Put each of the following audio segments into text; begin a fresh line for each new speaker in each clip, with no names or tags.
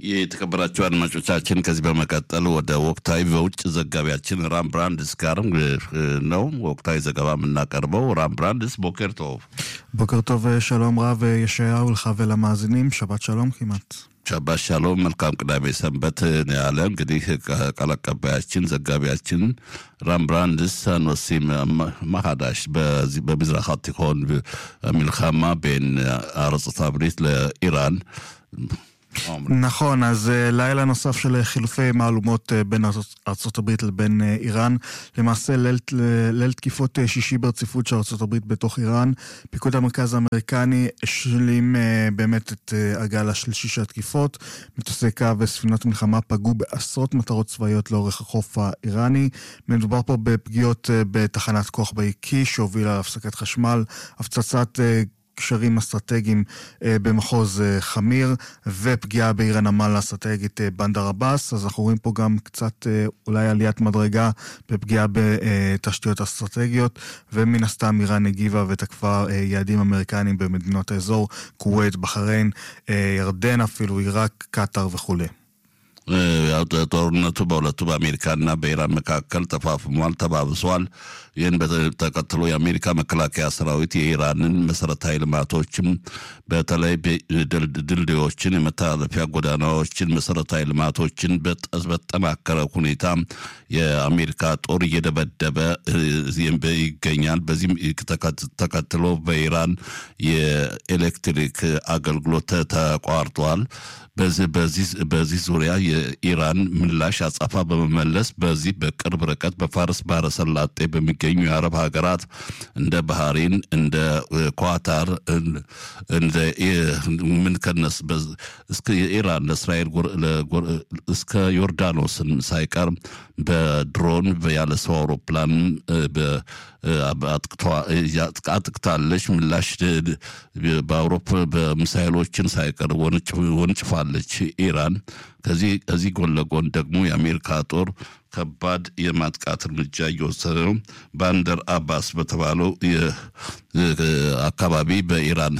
የተከበራችሁ አድማጮቻችን ከዚህ በመቀጠል ወደ ወቅታዊ በውጭ ዘጋቢያችን ራም ብራንድስ ጋር ነው ወቅታዊ ዘገባ የምናቀርበው። ራም ብራንድስ ቦኬር ቶቭ።
בוקר טוב, שלום רב ישעיהו לך ולמאזינים, שבת שלום כמעט.
ሸባት ሻሎም መልካም ቅዳሜ ሰንበት ነው ያለ እንግዲህ ቃል አቀባያችን ዘጋቢያችን ራምብራንድስ አንወሲም ማሃዳሽ በምዝራቅ התיכון המלחמה בין ארצות הברית לאיראן
נכון, אז לילה נוסף של חילופי מהלומות בין ארה"ב לבין איראן. למעשה ליל, ליל תקיפות שישי ברציפות של ארה"ב בתוך איראן. פיקוד המרכז האמריקני השלים באמת את הגל השלישי של התקיפות. מטוסי קו וספינות מלחמה פגעו בעשרות מטרות צבאיות לאורך החוף האיראני. מדובר פה בפגיעות בתחנת כוח באי קיש, שהובילה להפסקת חשמל, הפצצת קשרים אסטרטגיים במחוז חמיר ופגיעה בעיר הנמל האסטרטגית בנדר עבאס, אז אנחנו רואים פה גם קצת אולי עליית מדרגה בפגיעה בתשתיות אסטרטגיות ומן הסתם איראן הגיבה ותקפה יעדים אמריקניים במדינות האזור, כווית, בחריין, ירדן אפילו, עיראק, קטאר וכולי.
ጦርነቱ በሁለቱ በአሜሪካና በኢራን መካከል ተፋፍሟል፣ ተባብሷል። ይህን ተከትሎ የአሜሪካ መከላከያ ሰራዊት የኢራንን መሰረታዊ ልማቶችም በተለይ ድልድዮችን፣ የመተላለፊያ ጎዳናዎችን፣ መሰረታዊ ልማቶችን በጠናከረ ሁኔታ የአሜሪካ ጦር እየደበደበ ይገኛል። በዚህም ተከትሎ በኢራን የኤሌክትሪክ አገልግሎት ተቋርጧል። በዚህ ዙሪያ የኢራን ምላሽ አጸፋ በመመለስ በዚህ በቅርብ ርቀት በፋርስ ባህረ ሰላጤ በሚገኙ የአረብ ሀገራት እንደ ባህሬን፣ እንደ ኳታር፣ እንደ ምን ከነስ እስከ የኢራን ለእስራኤል እስከ ዮርዳኖስን ሳይቀር በድሮን ያለ ሰው አውሮፕላን አጥቅታለች። ምላሽ በአውሮፓ በሚሳይሎችን ሳይቀር ወንጭፋለች ኢራን። ከዚህ ጎን ለጎን ደግሞ የአሜሪካ ጦር ከባድ የማጥቃት እርምጃ እየወሰደ ነው። ባንደር አባስ በተባለው አካባቢ በኢራን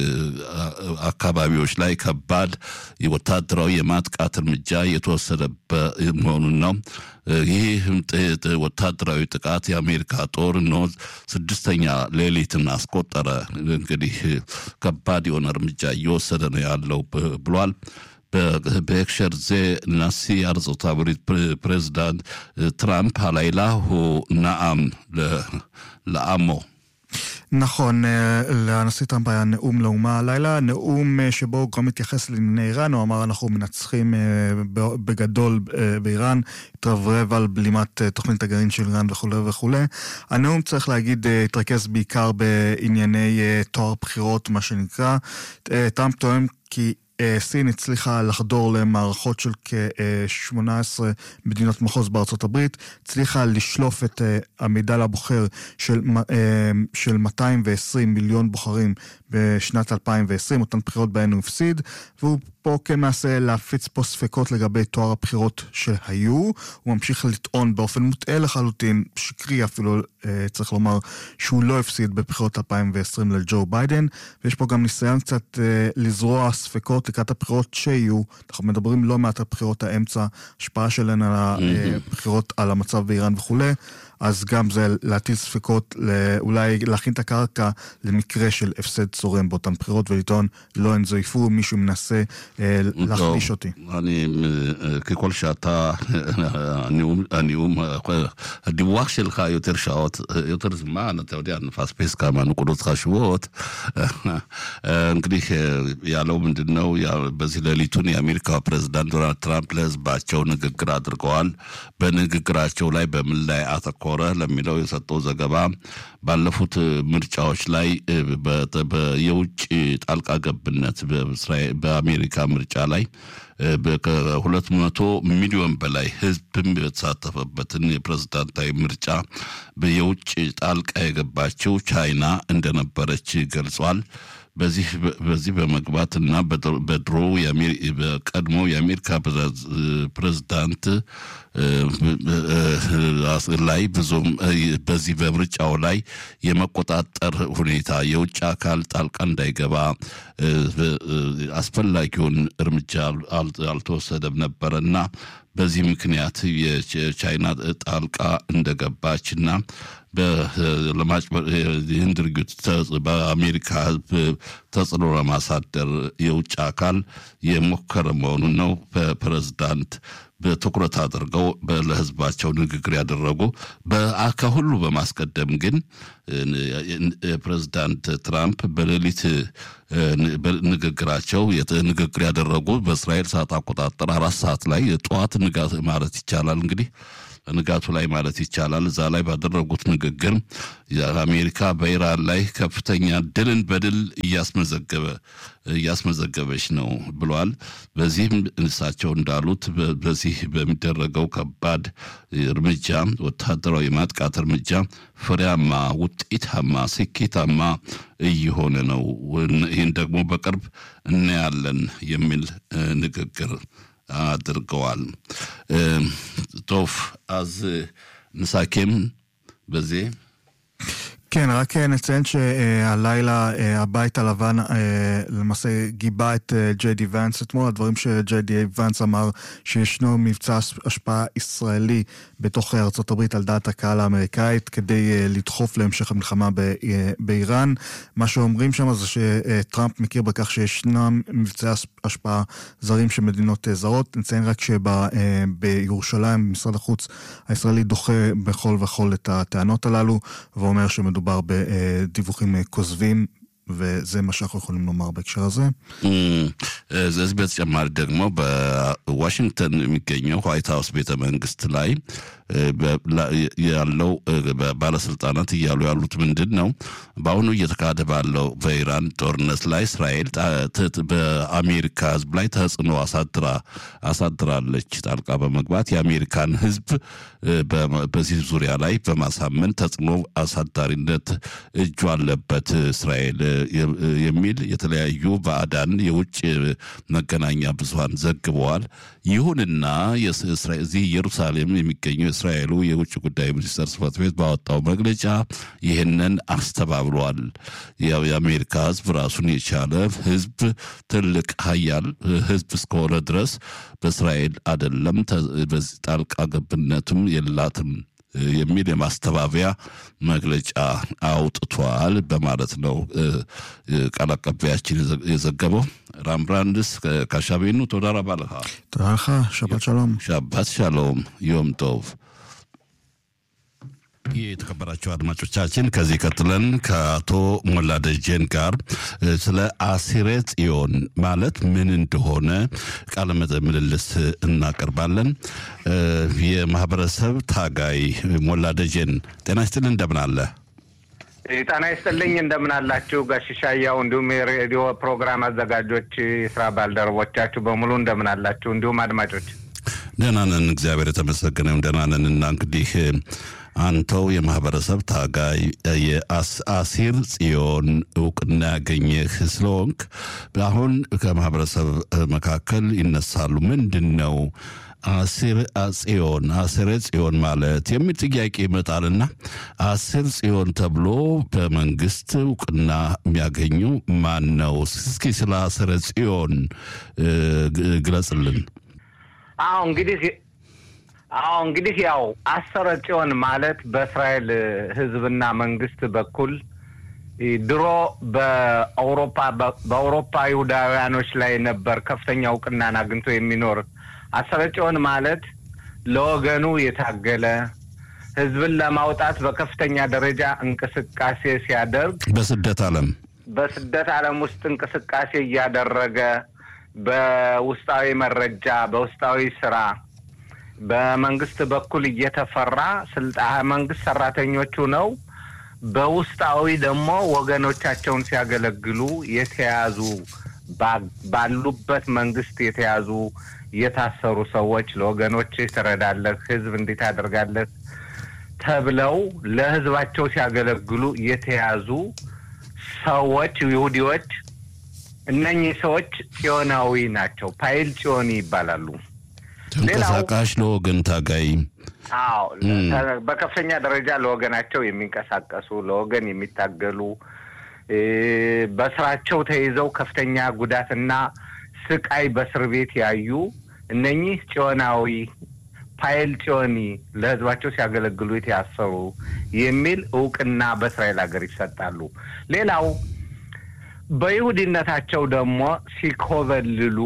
አካባቢዎች ላይ ከባድ ወታደራዊ የማጥቃት እርምጃ የተወሰደበት መሆኑን ነው። ይህ ወታደራዊ ጥቃት የአሜሪካ ጦር ነው ስድስተኛ ሌሊትን አስቆጠረ። እንግዲህ ከባድ የሆነ እርምጃ እየወሰደ ነው ያለው ብሏል። בהקשר זה נשיא ארצות הברית פרזידנט טראמפ הלילה הוא נאם לעמו.
נכון, לנשיא טראמפ היה נאום לאומה הלילה, נאום שבו הוא גם התייחס לענייני איראן, הוא אמר אנחנו מנצחים בגדול באיראן, התרברב על בלימת תוכנית הגרעין של איראן וכולי וכולי. הנאום, צריך להגיד, התרכז בעיקר בענייני תואר בחירות, מה שנקרא. טראמפ טוען כי סין הצליחה לחדור למערכות של כ-18 מדינות מחוז בארצות הברית, הצליחה לשלוף את המידע לבוחר של, של 220 מיליון בוחרים בשנת 2020, אותן בחירות בהן הוא הפסיד, והוא פה כן מנסה להפיץ פה ספקות לגבי תואר הבחירות שהיו. הוא ממשיך לטעון באופן מוטעה לחלוטין, שקרי אפילו, צריך לומר, שהוא לא הפסיד בבחירות 2020 לג'ו ביידן, ויש פה גם ניסיון קצת לזרוע ספקות לקראת הבחירות שיהיו. אנחנו מדברים לא מעט על בחירות האמצע, השפעה שלהן על הבחירות, על המצב באיראן וכולי. אז גם זה להטיל ספקות, אולי להכין את הקרקע למקרה של הפסד צורם באותן בחירות ולטעון לא הן זויפו, מישהו מנסה להחליש אותי.
אני, ככל שאתה, הנאום, הדיווח שלך יותר שעות, יותר זמן, אתה יודע, נפספס כמה נקודות חשובות. እንግዲህ ያለው ምንድን ነው? በዚህ ሌሊቱን የአሜሪካ ፕሬዚዳንት ዶናልድ ትራምፕ ለህዝባቸው ንግግር አድርገዋል። በንግግራቸው ላይ በምን ላይ አተኮረ ለሚለው የሰጠው ዘገባ ባለፉት ምርጫዎች ላይ የውጭ ጣልቃ ገብነት በአሜሪካ ምርጫ ላይ ከሁለት መቶ ሚሊዮን በላይ ህዝብም የተሳተፈበትን የፕሬዝዳንታዊ ምርጫ የውጭ ጣልቃ የገባችው ቻይና እንደነበረች ገልጿል። በዚህ በመግባት እና በድሮ በቀድሞ የአሜሪካ ፕሬዝዳንት ላይ ብዙም በዚህ በምርጫው ላይ የመቆጣጠር ሁኔታ የውጭ አካል ጣልቃ እንዳይገባ አስፈላጊውን እርምጃ አልተወሰደም ነበረ እና በዚህ ምክንያት የቻይና ጣልቃ እንደገባችና ይህን ድርጊት በአሜሪካ ሕዝብ ተጽዕኖ ለማሳደር የውጭ አካል የሞከረ መሆኑን ነው በፕሬዝዳንት በትኩረት አድርገው ለህዝባቸው ንግግር ያደረጉ። ከሁሉ በማስቀደም ግን ፕሬዚዳንት ትራምፕ በሌሊት ንግግራቸው ንግግር ያደረጉ በእስራኤል ሰዓት አቆጣጠር አራት ሰዓት ላይ ጠዋት ንጋት ማለት ይቻላል እንግዲህ ንጋቱ ላይ ማለት ይቻላል። እዛ ላይ ባደረጉት ንግግር አሜሪካ በኢራን ላይ ከፍተኛ ድልን በድል እያስመዘገበ እያስመዘገበች ነው ብለዋል። በዚህም እሳቸው እንዳሉት በዚህ በሚደረገው ከባድ እርምጃ ወታደራዊ ማጥቃት እርምጃ ፍሬያማ፣ ውጤታማ፣ ስኬታማ እየሆነ ነው። ይህን ደግሞ በቅርብ እናያለን የሚል ንግግር አድርገዋል። ቶፍ אז נסכם בזה.
כן, רק נציין שהלילה הבית הלבן למעשה גיבה את ג'יי די ואנס אתמול, הדברים שג'יי די ואנס אמר שישנו מבצע השפעה ישראלי בתוך ארצות הברית על דעת הקהל האמריקאית כדי לדחוף להמשך המלחמה באיראן. מה שאומרים שם זה שטראמפ מכיר בכך שישנם מבצעי השפעה זרים של מדינות זרות. נציין רק שבירושלים משרד החוץ הישראלי דוחה בכל וכל את הטענות הללו ואומר שמדובר מדובר בדיווחים כוזבים, וזה מה שאנחנו יכולים לומר בהקשר הזה.
እዚህ በተጨማሪ ደግሞ በዋሽንግተን የሚገኘው ዋይት ሀውስ ቤተ መንግስት ላይ ያለው ባለስልጣናት እያሉ ያሉት ምንድን ነው? በአሁኑ እየተካሄደ ባለው በኢራን ጦርነት ላይ እስራኤል በአሜሪካ ሕዝብ ላይ ተጽዕኖ አሳድራ አሳድራለች ጣልቃ በመግባት የአሜሪካን ሕዝብ በዚህ ዙሪያ ላይ በማሳመን ተጽዕኖ አሳዳሪነት እጁ አለበት እስራኤል የሚል የተለያዩ ባዕዳን የውጭ መገናኛ ብዙኃን ዘግበዋል። ይሁንና እዚህ ኢየሩሳሌም የሚገኘው የእስራኤሉ የውጭ ጉዳይ ሚኒስቴር ጽሕፈት ቤት ባወጣው መግለጫ ይህንን አስተባብሏል። የአሜሪካ ህዝብ ራሱን የቻለ ህዝብ ትልቅ ሀያል ህዝብ እስከሆነ ድረስ በእስራኤል አይደለም በዚህ ጣልቃ ገብነትም የላትም የሚል የማስተባበያ መግለጫ አውጥቷል በማለት ነው ቃል አቀባያችን የዘገበው። ራምብራንድስ ካሻቤኑ ቶዳ ረባ לך
תודה לך, שבת שלום.
ሻባት ሻሎም ዮም ቶቭ። የተከበራቸው አድማጮቻችን ከዚህ ቀጥለን ከአቶ ሞላ ደጀን ጋር ስለ አሲረ ጽዮን ማለት ምን እንደሆነ ቃለ ምልልስ እናቀርባለን። የማህበረሰብ ታጋይ ሞላ ደጀን ጤና ይስጥልን፣ እንደምን አለ?
ጤና ይስጥልኝ እንደምን አላችሁ ጋሽሻያው፣ እንዲሁም የሬዲዮ ፕሮግራም አዘጋጆች፣ የስራ ባልደረቦቻችሁ በሙሉ እንደምን አላችሁ? እንዲሁም አድማጮች
ደህና ነን፣ እግዚአብሔር የተመሰገነው ደህና ነን። እና እንግዲህ አንተው የማህበረሰብ ታጋይ የአሲር ጽዮን እውቅና ያገኘህ ስለሆንክ አሁን ከማህበረሰብ መካከል ይነሳሉ። ምንድን ነው አሲር ጽዮን አሲረ ጽዮን ማለት የሚል ጥያቄ ይመጣልና አሲር ጽዮን ተብሎ በመንግስት እውቅና የሚያገኙ ማን ነው? እስኪ ስለ አሲረ ጽዮን ግለጽልን።
አዎ እንግዲህ አዎ እንግዲህ ያው አሰረ ጽዮን ማለት በእስራኤል ሕዝብና መንግስት በኩል ድሮ በአውሮፓ በአውሮፓ ይሁዳውያኖች ላይ ነበር ከፍተኛ እውቅናን አግኝቶ የሚኖር አሰረ ጽዮን ማለት ለወገኑ የታገለ ህዝብን ለማውጣት በከፍተኛ ደረጃ እንቅስቃሴ ሲያደርግ
በስደት ዓለም
በስደት ዓለም ውስጥ እንቅስቃሴ እያደረገ በውስጣዊ መረጃ በውስጣዊ ስራ በመንግስት በኩል እየተፈራ ስልጣ መንግስት ሰራተኞቹ ነው በውስጣዊ ደግሞ ወገኖቻቸውን ሲያገለግሉ የተያዙ ባሉበት መንግስት የተያዙ የታሰሩ ሰዎች ለወገኖች ትረዳለህ፣ ህዝብ እንዴት ታደርጋለህ ተብለው ለህዝባቸው ሲያገለግሉ የተያዙ ሰዎች ይሁዲዎች እነኚህ ሰዎች ጽዮናዊ ናቸው። ፓይል ጽዮኒ ይባላሉ።
ተንቀሳቃሽ ለወገን ታጋይ
አዎ በከፍተኛ ደረጃ ለወገናቸው የሚንቀሳቀሱ ለወገን የሚታገሉ በስራቸው ተይዘው ከፍተኛ ጉዳትና ስቃይ በእስር ቤት ያዩ እነኚህ ጽዮናዊ ፓይል ጽዮኒ ለህዝባቸው ሲያገለግሉ የተያሰሩ የሚል እውቅና በእስራኤል ሀገር ይሰጣሉ። ሌላው በይሁዲነታቸው ደግሞ ሲኮበልሉ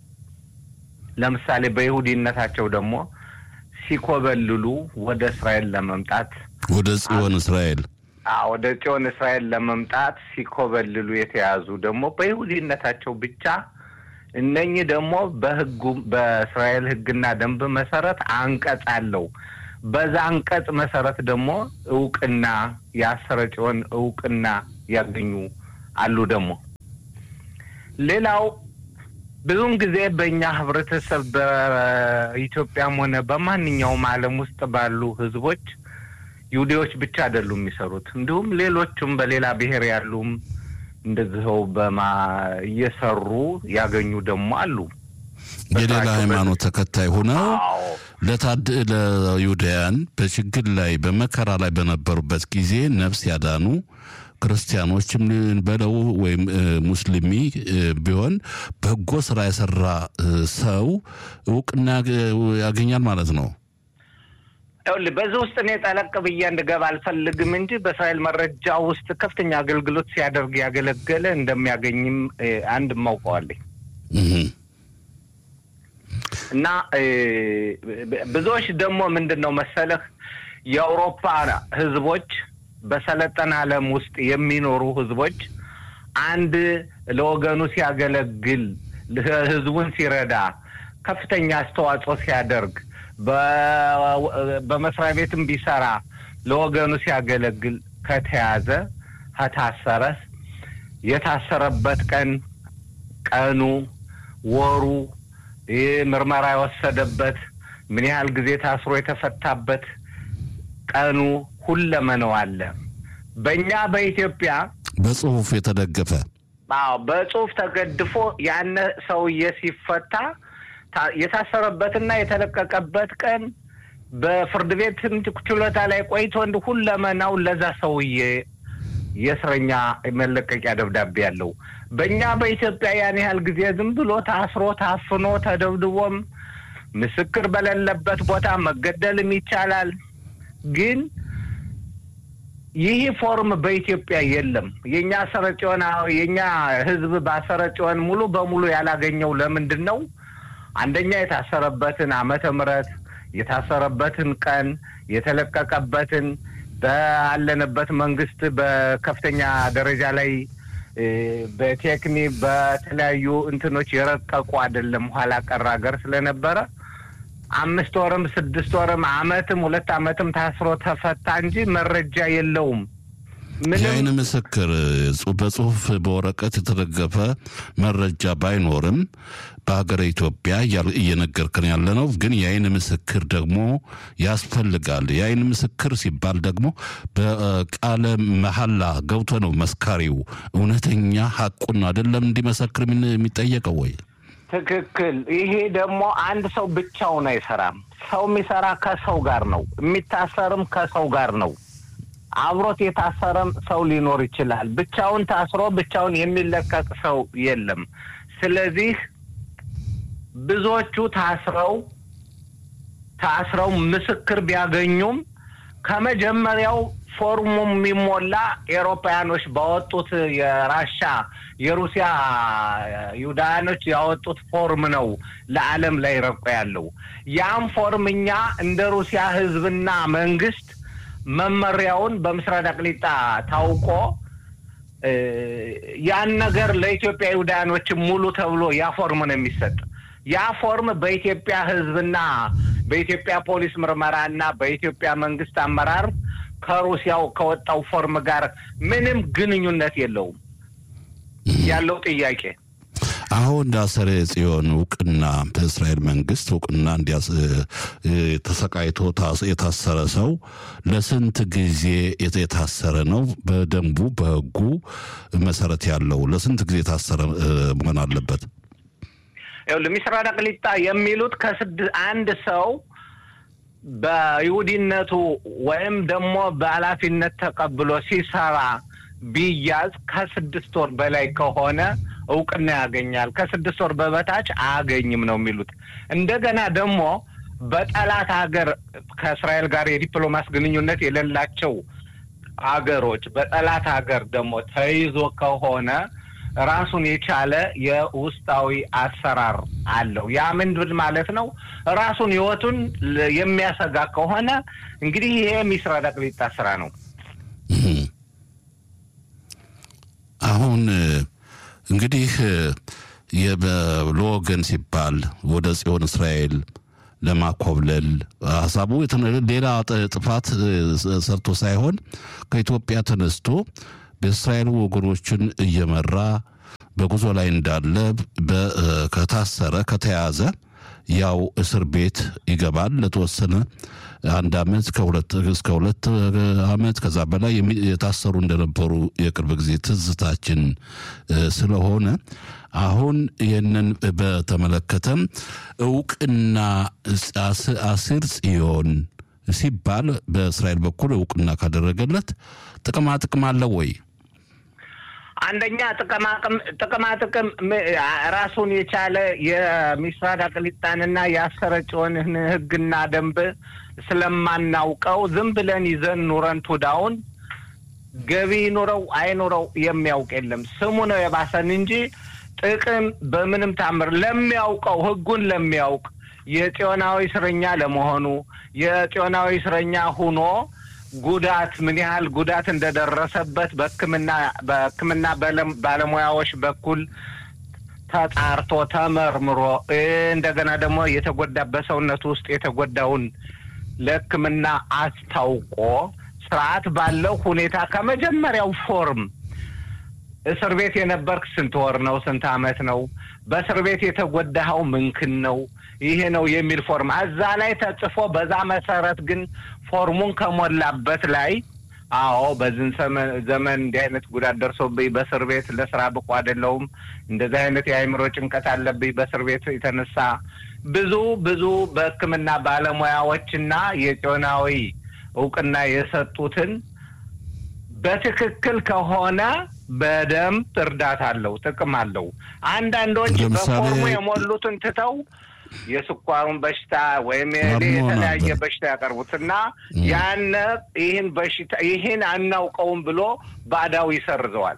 ለምሳሌ በይሁዲነታቸው ደግሞ ሲኮበልሉ ወደ እስራኤል ለመምጣት
ወደ ጽዮን እስራኤል
ወደ ጽዮን እስራኤል ለመምጣት ሲኮበልሉ የተያዙ ደግሞ በይሁዲነታቸው ብቻ እነኚህ ደግሞ በህጉ በእስራኤል ህግና ደንብ መሰረት አንቀጽ አለው። በዛ አንቀጽ መሰረት ደግሞ እውቅና የአሰረ ጽዮን እውቅና ያገኙ አሉ። ደግሞ ሌላው ብዙውን ጊዜ በእኛ ህብረተሰብ በኢትዮጵያም ሆነ በማንኛውም ዓለም ውስጥ ባሉ ህዝቦች ይሁዲዎች ብቻ አይደሉም የሚሰሩት፣ እንዲሁም ሌሎቹም በሌላ ብሔር ያሉም እንደዚኸው በማ እየሰሩ ያገኙ ደግሞ አሉ።
የሌላ ሃይማኖት ተከታይ ሆነው ለታድ ለይሁዳያን በችግር ላይ በመከራ ላይ በነበሩበት ጊዜ ነፍስ ያዳኑ ክርስቲያኖችም በለው ወይም ሙስሊሚ ቢሆን በጎ ስራ የሰራ ሰው እውቅና ያገኛል ማለት ነው።
ይኸውልህ በዚህ ውስጥ እኔ ጠለቅ ብዬ እንድገባ አልፈልግም እንጂ በእስራኤል መረጃ ውስጥ ከፍተኛ አገልግሎት ሲያደርግ ያገለገለ እንደሚያገኝም አንድ ማውቀዋለኝ እና ብዙዎች ደግሞ ምንድን ነው መሰለህ የአውሮፓ ህዝቦች በሰለጠነ ዓለም ውስጥ የሚኖሩ ህዝቦች አንድ ለወገኑ ሲያገለግል ህዝቡን ሲረዳ ከፍተኛ አስተዋጽኦ ሲያደርግ በመስሪያ ቤትም ቢሰራ ለወገኑ ሲያገለግል ከተያዘ ከታሰረ የታሰረበት ቀን ቀኑ፣ ወሩ፣ ይህ ምርመራ የወሰደበት ምን ያህል ጊዜ ታስሮ የተፈታበት ቀኑ ሁለመናው አለ። በእኛ በኢትዮጵያ
በጽሁፍ የተደገፈ
አዎ፣ በጽሁፍ ተገድፎ ያነ ሰውዬ ሲፈታ የታሰረበትና የተለቀቀበት ቀን በፍርድ ቤት ችሎታ ላይ ቆይቶ እንዲ ሁለመናው ለዛ ሰውዬ የእስረኛ መለቀቂያ ደብዳቤ ያለው። በእኛ በኢትዮጵያ ያን ያህል ጊዜ ዝም ብሎ ታስሮ ታፍኖ ተደብድቦም ምስክር በሌለበት ቦታ መገደልም ይቻላል። ግን ይህ ፎርም በኢትዮጵያ የለም። የእኛ አሰረ ጽዮን የእኛ ህዝብ በአሰረ ጽዮን ሙሉ በሙሉ ያላገኘው ለምንድን ነው? አንደኛ የታሰረበትን ዓመተ ምሕረት የታሰረበትን ቀን የተለቀቀበትን ባለንበት መንግስት በከፍተኛ ደረጃ ላይ በቴክኒ በተለያዩ እንትኖች የረቀቁ አይደለም። ኋላ ቀር ሀገር ስለነበረ አምስት ወርም ስድስት ወርም አመትም ሁለት አመትም ታስሮ ተፈታ እንጂ መረጃ የለውም።
የአይን ምስክር በጽሁፍ በወረቀት የተደገፈ መረጃ ባይኖርም በሀገረ ኢትዮጵያ እየነገርክን ያለ ነው። ግን የአይን ምስክር ደግሞ ያስፈልጋል። የአይን ምስክር ሲባል ደግሞ በቃለ መሐላ ገብቶ ነው መስካሪው እውነተኛ ሀቁን አይደለም እንዲመሰክር የሚጠየቀው ወይ?
ትክክል። ይሄ ደግሞ አንድ ሰው ብቻውን አይሰራም። ሰው የሚሰራ ከሰው ጋር ነው። የሚታሰርም ከሰው ጋር ነው። አብሮት የታሰረም ሰው ሊኖር ይችላል። ብቻውን ታስሮ ብቻውን የሚለቀቅ ሰው የለም። ስለዚህ ብዙዎቹ ታስረው ታስረው ምስክር ቢያገኙም ከመጀመሪያው ፎርሙ የሚሞላ ኤሮፓያኖች ባወጡት የራሻ የሩሲያ ይሁዳውያኖች ያወጡት ፎርም ነው ለዓለም ላይ ረቆ ያለው። ያም ፎርም እኛ እንደ ሩሲያ ሕዝብና መንግስት መመሪያውን በምስራቅ አቅሊጣ ታውቆ ያን ነገር ለኢትዮጵያ ይሁዳውያኖች ሙሉ ተብሎ ያ ፎርም ነው የሚሰጥ። ያ ፎርም በኢትዮጵያ ህዝብና በኢትዮጵያ ፖሊስ ምርመራና በኢትዮጵያ መንግስት አመራር ከሩሲያው ከወጣው ፎርም ጋር ምንም ግንኙነት የለውም። ያለው ጥያቄ
አሁን አሰረ ጽዮን እውቅና በእስራኤል መንግስት እውቅና እንዲያስ ተሰቃይቶ የታሰረ ሰው ለስንት ጊዜ የታሰረ ነው? በደንቡ በህጉ መሰረት ያለው ለስንት ጊዜ የታሰረ መሆን አለበት?
ለሚስራ ቅሊጣ የሚሉት ከስድ አንድ ሰው በይሁዲነቱ ወይም ደግሞ በኃላፊነት ተቀብሎ ሲሰራ ቢያዝ ከስድስት ወር በላይ ከሆነ እውቅና ያገኛል። ከስድስት ወር በበታች አያገኝም ነው የሚሉት። እንደገና ደግሞ በጠላት ሀገር ከእስራኤል ጋር የዲፕሎማስ ግንኙነት የሌላቸው አገሮች በጠላት ሀገር ደግሞ ተይዞ ከሆነ ራሱን የቻለ የውስጣዊ አሰራር አለው። ያ ምንድን ማለት ነው? ራሱን ህይወቱን የሚያሰጋ ከሆነ እንግዲህ ይሄ ሚስራ ዳቅሊጣ ስራ ነው።
አሁን እንግዲህ ለወገን ሲባል ወደ ጽዮን እስራኤል ለማኮብለል ሀሳቡ ሌላ ጥፋት ሰርቶ ሳይሆን ከኢትዮጵያ ተነስቶ በእስራኤል ወገኖችን እየመራ በጉዞ ላይ እንዳለ ከታሰረ ከተያዘ ያው እስር ቤት ይገባል ለተወሰነ አንድ አመት ከሁለት እስከ ሁለት አመት ከዛ በላይ የታሰሩ እንደነበሩ የቅርብ ጊዜ ትዝታችን ስለሆነ አሁን ይህንን በተመለከተም እውቅና አሲር ጽዮን ሲባል በእስራኤል በኩል እውቅና ካደረገለት ጥቅማ ጥቅም አለው ወይ?
አንደኛ ጥቅማ ጥቅም ራሱን የቻለ የሚስራቅ ቅሊጣንና የአሰረ ጽዮንን ህግና ደንብ ስለማናውቀው ዝም ብለን ይዘን ኑረን ቱዳውን ገቢ ኑረው አይኑረው የሚያውቅ የለም። ስሙ ነው የባሰን እንጂ ጥቅም በምንም ታምር ለሚያውቀው ህጉን ለሚያውቅ የጽዮናዊ እስረኛ ለመሆኑ የጽዮናዊ እስረኛ ሁኖ ጉዳት ምን ያህል ጉዳት እንደደረሰበት በሕክምና በሕክምና ባለሙያዎች በኩል ተጣርቶ ተመርምሮ እንደገና ደግሞ የተጎዳ በሰውነቱ ውስጥ የተጎዳውን ለሕክምና አስታውቆ ስርዓት ባለው ሁኔታ ከመጀመሪያው ፎርም እስር ቤት የነበርክ ስንት ወር ነው? ስንት አመት ነው? በእስር ቤት የተጎዳኸው ምንክን ነው? ይሄ ነው የሚል ፎርም እዛ ላይ ተጽፎ በዛ መሰረት ግን ፎርሙን ከሞላበት ላይ አዎ በዝን ዘመን እንዲህ አይነት ጉዳት ደርሶብኝ በእስር ቤት ለስራ ብቁ አይደለሁም፣ እንደዚህ አይነት የአእምሮ ጭንቀት አለብኝ በእስር ቤት የተነሳ ብዙ ብዙ በሕክምና ባለሙያዎችና የጽዮናዊ እውቅና የሰጡትን በትክክል ከሆነ በደንብ እርዳታ አለው፣ ጥቅም አለው። አንዳንዶች በፎርሙ የሞሉትን ትተው የስኳሩን በሽታ ወይም የተለያየ በሽታ ያቀርቡትና ያነ ይህን በሽታ ይህን አናውቀውም ብሎ ባዳው ይሰርዘዋል።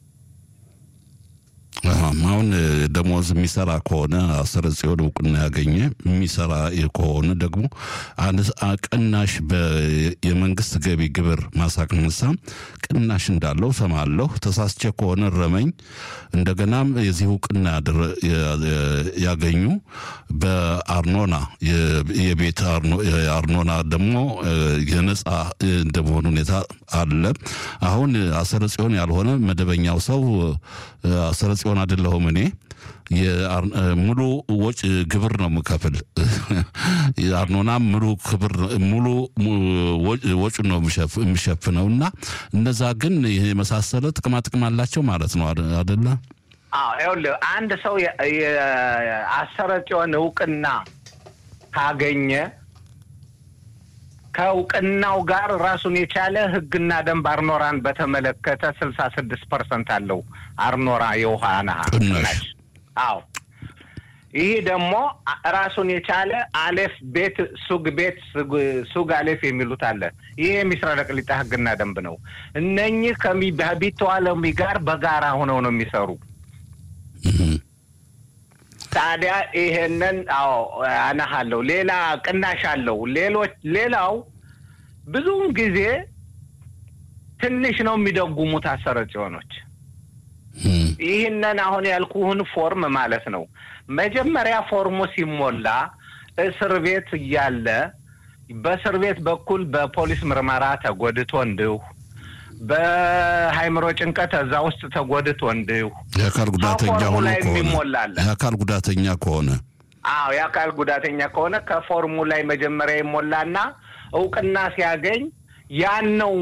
አሁን ደሞዝ የሚሰራ ከሆነ አሰረ ጽዮን እውቅና ያገኘ የሚሰራ ከሆነ ደግሞ ቅናሽ የመንግስት ገቢ ግብር ማሳቅነሳ ቅናሽ እንዳለው ሰማለሁ። ተሳስቼ ከሆነ ረመኝ። እንደገናም የዚህ እውቅና ያገኙ በአርኖና የቤት አርኖና ደግሞ የነጻ እንደመሆኑ ሁኔታ አለ። አሁን አሰረ ጽዮን ያልሆነ መደበኛው ሰው አሰረ ጽዮን አይደለሁም እኔ ሙሉ ወጭ ግብር ነው የምከፍል። አርኖናም ሙሉ ክብር ሙሉ ወጩን ነው የሚሸፍነው እና እነዛ ግን ይህ የመሳሰለ ጥቅማ ጥቅም አላቸው ማለት ነው አደለ?
አዎ ይኸውልህ አንድ ሰው የአሰረ ጽዮን እውቅና ካገኘ ከእውቅናው ጋር ራሱን የቻለ ሕግና ደንብ አርኖራን በተመለከተ ስልሳ ስድስት ፐርሰንት አለው አርኖራ የውሃ ነሀ ቅናሽ። አዎ ይህ ደግሞ ራሱን የቻለ አሌፍ ቤት ሱግ ቤት ሱግ አሌፍ የሚሉት አለ። ይህ የሚስራ ቅሊጣ ሕግና ደንብ ነው። እነኚህ ከቢተዋለሚ ጋር በጋራ ሆነው ነው የሚሰሩ። ታዲያ ይሄንን አዎ አነሃለሁ። ሌላ ቅናሽ አለው። ሌሎች ሌላው ብዙውን ጊዜ ትንሽ ነው የሚደጉሙት አሰረ ጽዮኖች። ይህንን አሁን ያልኩህን ፎርም ማለት ነው። መጀመሪያ ፎርሙ ሲሞላ እስር ቤት እያለ በእስር ቤት በኩል በፖሊስ ምርመራ ተጎድቶ እንዲሁ በሃይምሮ ጭንቀት እዛ ውስጥ ተጎድቶ እንዲሁ
የአካል ጉዳተኛ
ከፎርሙ
ሆኖ
ላይ
ከሆነ
የሚሞላለ
የአካል ጉዳተኛ ከሆነ
አዎ የአካል ጉዳተኛ ከሆነ ከፎርሙ ላይ መጀመሪያ ይሞላና እውቅና ሲያገኝ ያን ነው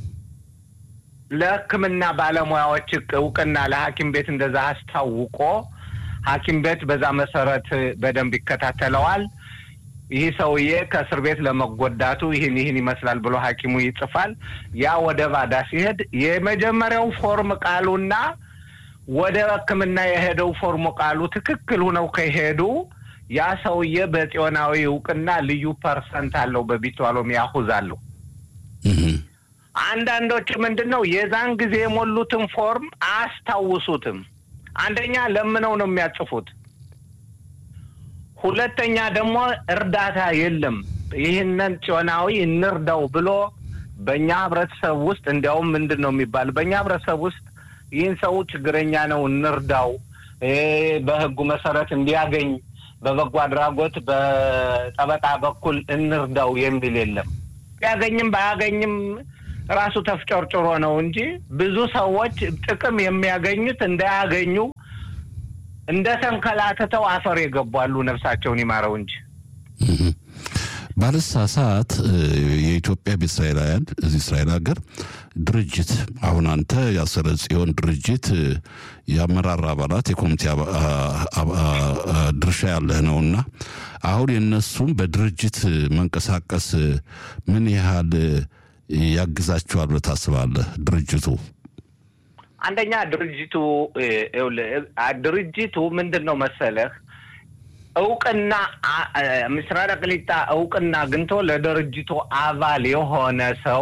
ለሕክምና ባለሙያዎች እውቅና ለሐኪም ቤት እንደዛ አስታውቆ ሐኪም ቤት በዛ መሰረት በደንብ ይከታተለዋል። ይህ ሰውዬ ከእስር ቤት ለመጎዳቱ ይህን ይህን ይመስላል ብሎ ሐኪሙ ይጽፋል። ያ ወደ ባዳ ሲሄድ የመጀመሪያው ፎርም ቃሉና ወደ ሕክምና የሄደው ፎርም ቃሉ ትክክል ሁነው ከሄዱ ያ ሰውዬ በጽዮናዊ እውቅና ልዩ ፐርሰንት አለው፣ በቢቷሎም ያሁዝ አለው።
እህ፣
አንዳንዶች ምንድን ነው የዛን ጊዜ የሞሉትን ፎርም አያስታውሱትም። አንደኛ ለምነው ነው የሚያጽፉት። ሁለተኛ ደግሞ እርዳታ የለም። ይህንን ጽዮናዊ እንርዳው ብሎ በእኛ ህብረተሰብ ውስጥ እንዲያውም ምንድን ነው የሚባል በእኛ ህብረተሰብ ውስጥ ይህን ሰው ችግረኛ ነው እንርዳው፣ እ በህጉ መሰረት እንዲያገኝ በበጎ አድራጎት በጠበቃ በኩል እንርዳው የሚል የለም። ቢያገኝም ባያገኝም ራሱ ተፍጨርጭሮ ነው እንጂ ብዙ ሰዎች ጥቅም የሚያገኙት እንዳያገኙ እንደ ተንከላትተው አፈር የገቧሉ። ነፍሳቸውን ይማረው እንጂ
እህ። ባለሳሳት የኢትዮጵያ ቤተ እስራኤላውያን እዚህ እስራኤል ሀገር ድርጅት አሁን አንተ ያሰረ ጽዮን ድርጅት እ፣ የአመራር አባላት የኮሚቴ አባ- አ- አ- አ- ድርሻ ያለህ ነውና አሁን የእነሱም በድርጅት መንቀሳቀስ ምን ያህል ያግዛቸዋል ብለህ ታስባለህ? ድርጅቱ
አንደኛ ድርጅቱ እ፣ ይኸውልህ፣ አ- ድርጅቱ ምንድን ነው መሰለህ እውቅና አ- አ- ምስራቅ ቅሊጣ እውቅና አግኝቶ ለድርጅቱ አባል የሆነ ሰው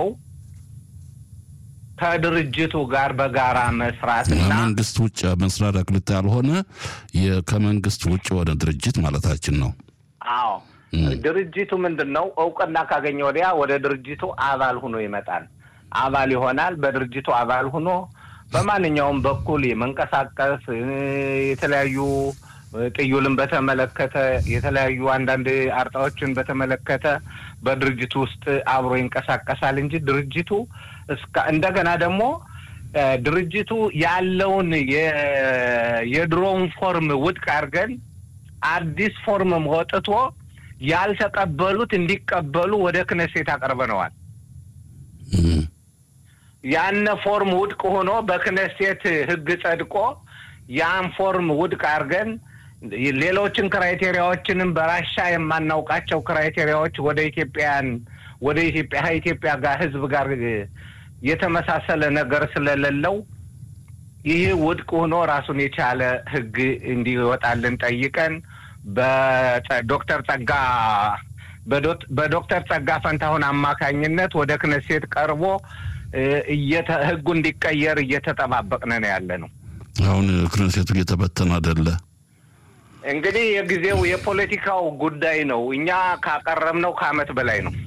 ከድርጅቱ ጋር በጋራ መስራትና
ከመንግስት ውጭ መስሪያ አቅልጥ ያልሆነ የ- ከመንግስት ውጭ የሆነ ድርጅት ማለታችን ነው።
አዎ ድርጅቱ ምንድን ነው እውቅና ካገኘ ወዲያ ወደ ድርጅቱ አባል ሁኖ ይመጣል። አባል ይሆናል። በድርጅቱ አባል ሁኖ በማንኛውም በኩል የመንቀሳቀስ እ፣ የተለያዩ እ፣ ጥዩልን በተመለከተ የተለያዩ አንዳንድ አርጣዎችን በተመለከተ በድርጅቱ ውስጥ አብሮ ይንቀሳቀሳል እንጂ ድርጅቱ እስከ እንደገና ደግሞ እ፣ ድርጅቱ ያለውን የ- የድሮውን ፎርም ውድቅ አድርገን አዲስ ፎርም ወጥቶ ያልተቀበሉት እንዲቀበሉ ወደ ክነሴት አቀርበነዋል።
እህ።
ያነ ፎርም ውድቅ ሆኖ በክነሴት ሕግ ጸድቆ ያን ፎርም ውድቅ አድርገን ሌሎችን ክራይቴሪያዎችንም በራሻ የማናውቃቸው ክራይቴሪያዎች ወደ ኢትዮጵያን ወደ ኢትዮጵያ ኢትዮጵያ ጋር ሕዝብ ጋር የተመሳሰለ ነገር ስለሌለው ይህ ውድቅ ሆኖ ራሱን የቻለ ሕግ እንዲወጣልን ጠይቀን በዶክተር ጸጋ በዶት- በዶክተር ጸጋ ፈንታሁን አማካኝነት ወደ ክነሴት ቀርቦ እ፣ እየተ- ህጉ እንዲቀየር እየተጠባበቅን ነው ያለ ነው።
አሁን ክነሴቱ እየተበተነ አይደለ?
እንግዲህ የጊዜው የፖለቲካው ጉዳይ ነው። እኛ ካቀረብነው ከአመት በላይ ነው።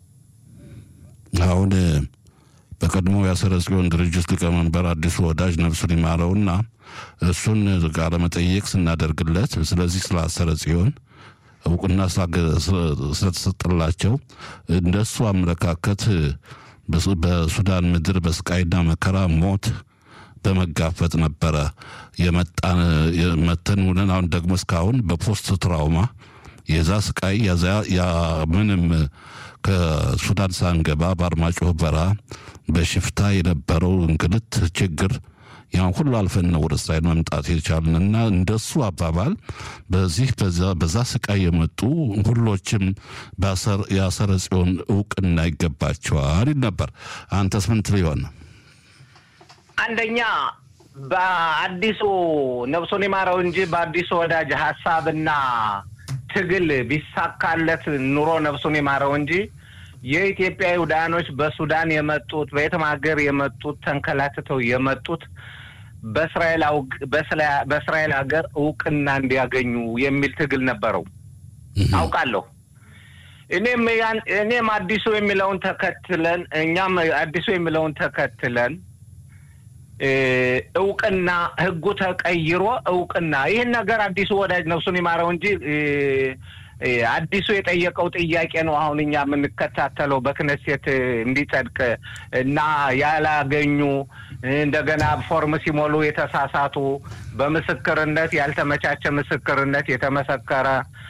አሁን በቀድሞ የአሰረ ጽዮን ድርጅት ሊቀመንበር አዲሱ ወዳጅ ነፍሱን ይማረውና እሱን ቃለ መጠየቅ ስናደርግለት ስለዚህ ስለ አሰረ ጽዮን እውቅና ስላገ- ስለ- ስለተሰጠላቸው እንደሱ አመለካከት በሱ- በሱዳን ምድር በስቃይና መከራ ሞት በመጋፈጥ ነበረ የመጣን የመተን ውለን አሁን ደግሞ እስካሁን በፖስት ትራውማ የዛ ስቃይ ያዛ ያ ምንም ከሱዳን ሳንገባ በአርማጭሆ በረሃ በሽፍታ የነበረው እንግልት ችግር ያን ሁሉ አልፈን ነው ወደ እስራኤል መምጣት የቻልንና እንደሱ አባባል በዚህ በዛ- በዛ ስቃይ የመጡ ሁሎችም በአሰር- የአሰረ ጽዮን እውቅና ይገባቸዋል ይል ነበር። አንተስ ምን ትል ይሆን?
አንደኛ በአዲሱ ነፍሱን ይማረው እንጂ በአዲሱ ወዳጅ ሀሳብና ትግል ቢሳካለት ኑሮ ነፍሱን ይማረው እንጂ የኢትዮጵያ ይሁዳኖች በሱዳን የመጡት በየትም ሀገር የመጡት ተንከላትተው የመጡት በእስራኤል አውግ- በእስላ- በእስራኤል ሀገር እውቅና እንዲያገኙ የሚል ትግል ነበረው አውቃለሁ። እኔም ያን- እኔም አዲሱ የሚለውን ተከትለን እኛም አዲሱ የሚለውን ተከትለን እ፣ እውቅና ህጉ ተቀይሮ እውቅና ይህን ነገር አዲሱ ወዳጅ ነፍሱን ይማረው እንጂ እ፣ አዲሱ የጠየቀው ጥያቄ ነው። አሁን እኛ የምንከታተለው በክነሴት እንዲጸድቅ እና ያላገኙ እንደገና ፎርም ሲሞሉ የተሳሳቱ በምስክርነት ያልተመቻቸ ምስክርነት የተመሰከረ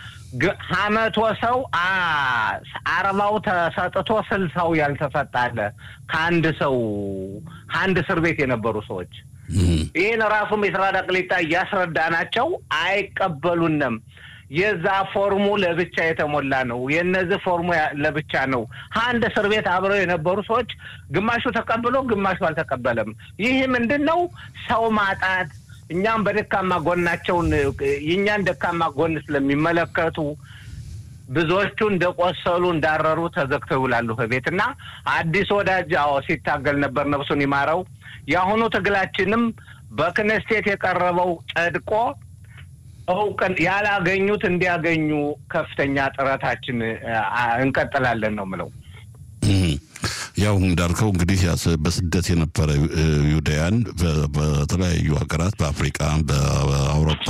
ሀመቶ ሰው አርባው ተሰጥቶ ስልሳው ያልተሰጣለ ከአንድ ሰው ከአንድ እስር ቤት የነበሩ ሰዎች ይህን ራሱ ምስራቅ ቅሊጣ እያስረዳናቸው አይቀበሉንም። የዛ ፎርሙ ለብቻ የተሞላ ነው። የነዚህ ፎርሙ ለብቻ ነው። አንድ እስር ቤት አብረው የነበሩ ሰዎች ግማሹ ተቀብሎ ግማሹ አልተቀበለም። ይህ ምንድን ነው? ሰው ማጣት እኛም በደካማ ጎናቸውን የእኛን ደካማ ጎን ስለሚመለከቱ ብዙዎቹ እንደቆሰሉ እንዳረሩ ተዘግተው ይውላሉ ከቤት እና አዲስ ወዳጅ አዎ ሲታገል ነበር፣ ነፍሱን ይማረው። የአሁኑ ትግላችንም በክነስቴት የቀረበው ጸድቆ እውቅን ያላገኙት እንዲያገኙ ከፍተኛ ጥረታችን እንቀጥላለን ነው ምለው።
ያው እንዳልከው እንግዲህ በስደት የነበረ ዩዳያን በተለያዩ ሀገራት በአፍሪቃ፣ በአውሮፓ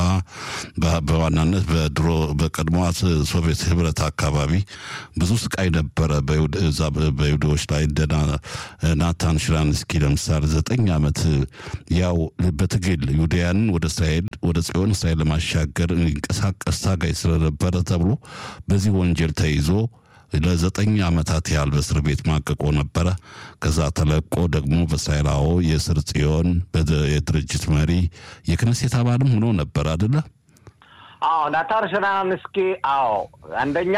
በዋናነት በድሮ በቀድሞዋ ሶቪየት ህብረት አካባቢ ብዙ ስቃይ ነበረ እዛ በይሁዳዎች ላይ እንደ ናታን ሽራንስኪ ለምሳሌ ዘጠኝ ዓመት ያው በትግል ዩዳያንን ወደ እስራኤል ወደ ጽዮን እስራኤል ለማሻገር እንቀሳቀስ ታጋይ ስለነበረ ተብሎ በዚህ ወንጀል ተይዞ ለዘጠኝ ዓመታት ያህል በእስር ቤት ማቀቆ ነበረ። ከዛ ተለቆ ደግሞ በእስራኤላዎ የስር ጽዮን የድርጅት መሪ የክነሴት አባልም ሆኖ ነበር አደለ?
አዎ ናታን ሽራንስኪ አዎ አንደኛ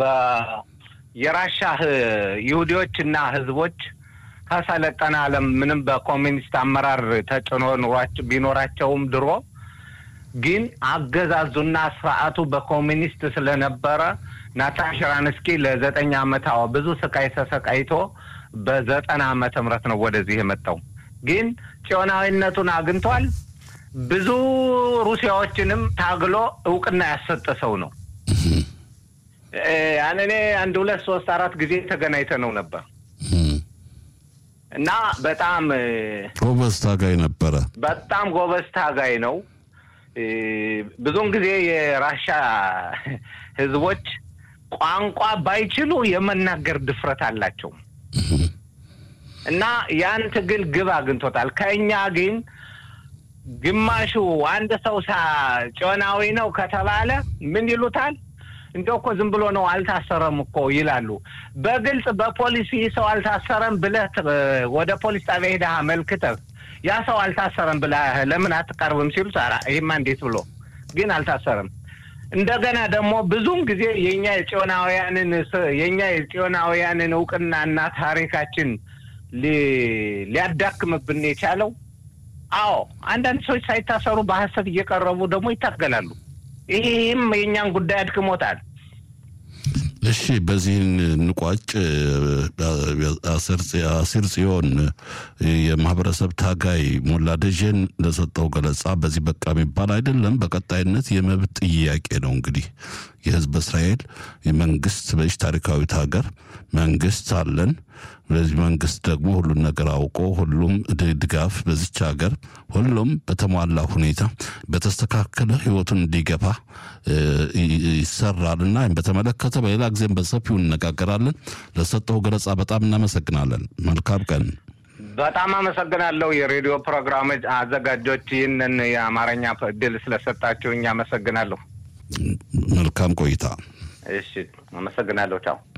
የራሻ ይሁዲዎች እና ህዝቦች ከሰለጠነ ዓለም ምንም በኮሚኒስት አመራር ተጭኖ ኑሯቸው ቢኖራቸውም ድሮ ግን አገዛዙና ስርዓቱ በኮሚኒስት ስለነበረ ናታን ሽራንስኪ ለዘጠኝ ዓመት አዎ ብዙ ስቃይ ተሰቃይቶ በዘጠና ዓመተ ምህረት ነው ወደዚህ የመጣው። ግን ጽዮናዊነቱን አግኝቷል። ብዙ ሩሲያዎችንም ታግሎ እውቅና ያሰጠ ሰው ነው። እኔ አንድ ሁለት ሶስት አራት ጊዜ ተገናኝተ ነው ነበር እና በጣም
ጎበዝ ታጋይ ነበረ።
በጣም ጎበዝ ታጋይ ነው። ብዙውን ጊዜ የራሻ ህዝቦች ቋንቋ ባይችሉ የመናገር ድፍረት አላቸው እና ያን ትግል ግብ አግኝቶታል። ከእኛ ግን ግማሹ አንድ ሰው ሳ ጮናዊ ነው ከተባለ ምን ይሉታል? እንደው እኮ ዝም ብሎ ነው አልታሰረም እኮ ይላሉ። በግልጽ በፖሊስ ይህ ሰው አልታሰረም ብለህ ወደ ፖሊስ ጣቢያ ሄደህ አመልክተህ ያ ሰው አልታሰረም ብለህ ለምን አትቀርብም ሲሉት ይህማ እንዴት ብሎ ግን አልታሰረም። እንደገና ደግሞ ብዙም ጊዜ የእኛ የጽዮናውያንን የእኛ የጽዮናውያንን እውቅናና ታሪካችን ሊያዳክምብን የቻለው አዎ፣ አንዳንድ ሰዎች ሳይታሰሩ በሀሰት እየቀረቡ ደግሞ ይታገላሉ። ይህም የእኛን ጉዳይ አድክሞታል።
እሺ፣ በዚህን እንቋጭ። አሲር ጽዮን የማህበረሰብ ታጋይ ሞላ ደጀን ለሰጠው ገለጻ በዚህ በቃ የሚባል አይደለም። በቀጣይነት የመብት ጥያቄ ነው እንግዲህ የህዝብ እስራኤል የመንግስት በዚህ ታሪካዊት ሀገር መንግስት አለን። በዚህ መንግስት ደግሞ ሁሉን ነገር አውቆ ሁሉም ድጋፍ በዚች ሀገር ሁሉም በተሟላ ሁኔታ በተስተካከለ ህይወቱን እንዲገፋ ይሰራልና በተመለከተ በሌላ ጊዜም በሰፊው እነጋገራለን። ለሰጠው ገለጻ በጣም እናመሰግናለን። መልካም ቀን።
በጣም አመሰግናለሁ። የሬዲዮ ፕሮግራም አዘጋጆች ይህንን የአማርኛ እድል ስለሰጣችሁኝ አመሰግናለሁ።
መልካም ቆይታ።
እሺ፣ አመሰግናለሁ። ቻው